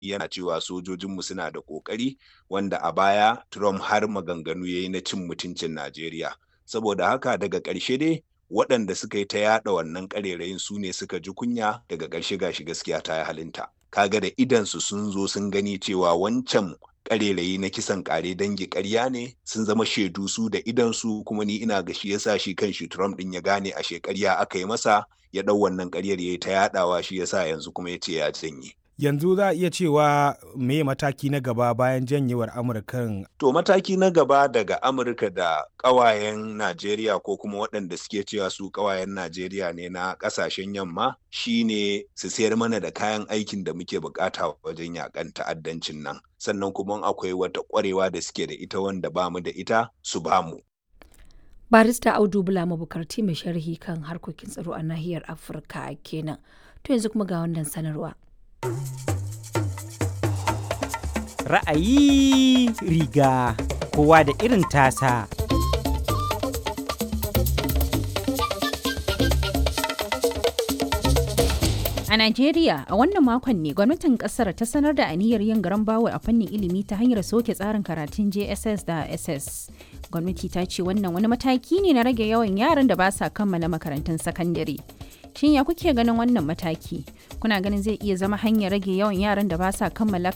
yana cewa sojojinmu suna da ƙoƙari wanda a baya Trump har maganganu ya yi na cin mutuncin Najeriya. Saboda haka daga ƙarshe dai waɗanda suka yi ta yaɗa wannan ƙarerayin su ne suka ji kunya daga ƙarshe gashi gaskiya ta yi halinta. Kaga da idansu sun zo sun gani cewa wancan ƙarerayi na kisan ƙare dangi ƙarya ne sun zama shaidu su da idansu kuma ni ina ga shi yasa shi kan shi Trump ɗin ya gane a shekarya aka yi masa ya ɗau wannan ƙaryar ya yi ta yaɗawa shi yasa yanzu kuma ya ce ya janye. yanzu za a iya cewa me mataki na gaba bayan janyewar amurkan to mataki na gaba daga amurka da ƙawayen najeriya ko kuma waɗanda suke cewa su ƙawayen najeriya ne na ƙasashen yamma shine su sayar mana da kayan aikin da muke bukata wajen yakan ta'addancin nan sannan kuma akwai wata ƙwarewa da suke da ita wanda ba mu da ita su ba mu barista audu bula mabukarti mai sharhi kan harkokin tsaro a nahiyar afirka kenan to yanzu kuma ga wannan sanarwa Ra'ayi riga kowa da irin tasa. A Najeriya, a wannan makon ne gwamnatin kasar ta sanar da aniyar yin garan bawo a fannin ilimi ta hanyar soke tsarin karatun JSS da SS. Gwamnati ta ce wannan wani mataki ne na rage yawan yaran da ba sa kammala makarantun sakandare. Shin ya kuke ganin wannan mataki? Kuna ganin zai iya zama hanyar rage yawan yaran da ba sa kammala